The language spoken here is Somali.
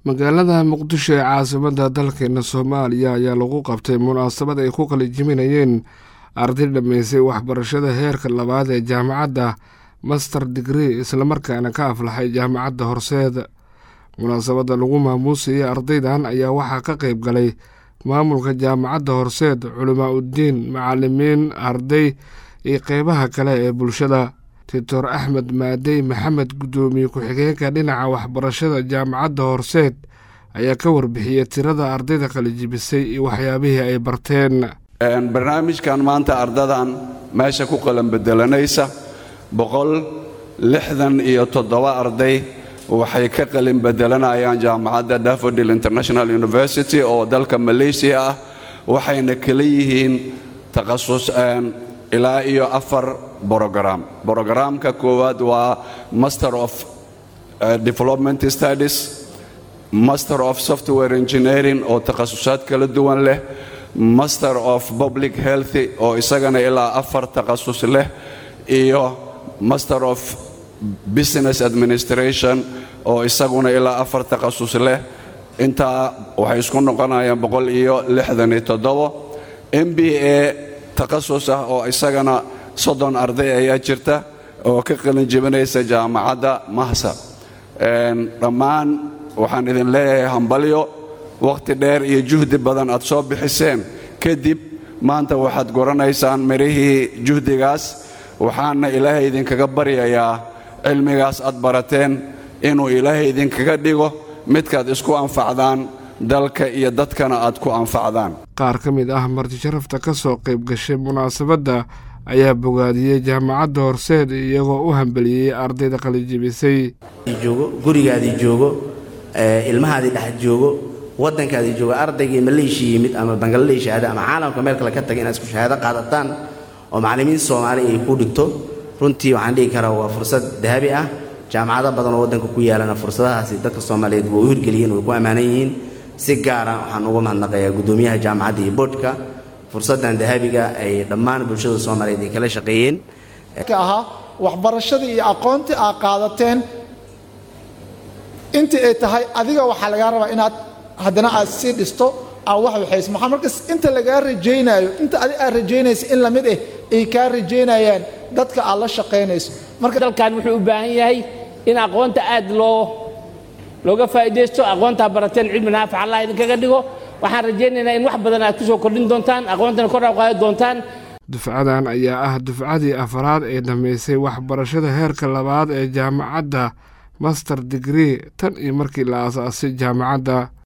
magaalada muqdisho ee caasimadda dalkeena soomaaliya ayaa lagu qabtay munaasabad ay ku qalijiminayeen arday dhammaysay waxbarashada heerka labaad ee jaamacadda master digree islamarkaana ka aflaxay jaamacadda horseed munaasabadda lagu maamuusayay ardaydan ayaa waxaa ka qayb galay maamulka jaamacadda horseed culimaa uddiin macalimiin arday iyo qeybaha kale ee bulshada doctor axmed maadey maxamed guddoomiye ku-xigeenka dhinaca waxbarashada jaamacadda horseed ayaa ka warbixiyey tirada ardayda qalijibisay iyo waxyaabihii ay barteen barnaamijkan maanta ardadan meesha ku qalan bedelanaysa boqol lixdan iyo toddoba arday waxay ka qalin bedelanayaan jaamacadda dafodil international university oo dalka malaysia ah waxayna kala yihiin takhasus ilaa iyo afar brogram brogramka koowaad waa master of development studies master of software engineering oo takhasusaad kala duwan leh master of public health oo isagana ilaa afar takhasus leh iyo master of business administration oo isaguna ilaa afar takhasus leh intaa waxay isku noqonayaan boqol iyo lixdan iyo toddobo m b a takhasus ah oo isagana soddon arday ayaa jirta oo ka qalin jebinaysa jaamacadda mahsa dhammaan waxaan idin leeyahay hambalyo wakhti dheer iyo juhdi badan aad soo bixiseen kadib maanta waxaad goranaysaan mirihii juhdigaas waxaana ilaahay idinkaga baryayaa cilmigaas aad barateen inuu ilaahay idinkaga dhigo midkaad isku anfacdaan dalka iyo dadkana aad ku anfacdaan qaar ka mid ah marti sharafta ka soo qayb gashay munaasabadda ayaa bogaadiyey jaamacadda horseed iyagoo u hambeliyey ardayda qalijibisay gurigaadii joogo ilmahaadii dhex joogo waddankaadii joogo ardaygii maleeshiya yimid ama bangaladesh aada ama caalamka meel kale ka taga inaad isku shahaado qaadataan oo macallimiin soomaali ay ku dhigto runtii waxaan dhihi karaa waa fursad dahabi ah jaamacado badan oo waddanka ku yaalana fursadahaasi dadka soomaaliyeed waa u hirgeliyeen way ku ammaanan yihiin si gaara waxaan uga mahadnaqayaa guddoomiyaha jaamacadda iyo boodhka fursaddan dahabiga ay dhammaan bulshada soomaaliyeed ay kala shaqeeyeen ahaa waxbarashadii iyo aqoontii aad qaadateen intii ay tahay adiga waxaa lagaa rabaa inaad haddana aad sii dhisto aad wax waxayso maxaa markas inta lagaa rajaynaayo inta adi aad rajaynaysa in lamid ah ay kaa rajaynayaan dadka aad la shaqaynayso marka dalkan wuxuu u baahan yahay in aqoonta aad loo looga faa'iidaysto aqoontaa barateen cilmi naafic allah idinkaga dhigo waxaan rajaynaynaa in wax badan aad ku soo kordhin doontaan aqoontana kor aad qaadi doontaan dufcadan ayaa ah dufcadii afaraad ee dhammaysay waxbarashada heerka labaad ee jaamacadda master digree tan iyo markii la aasaasay jaamacadda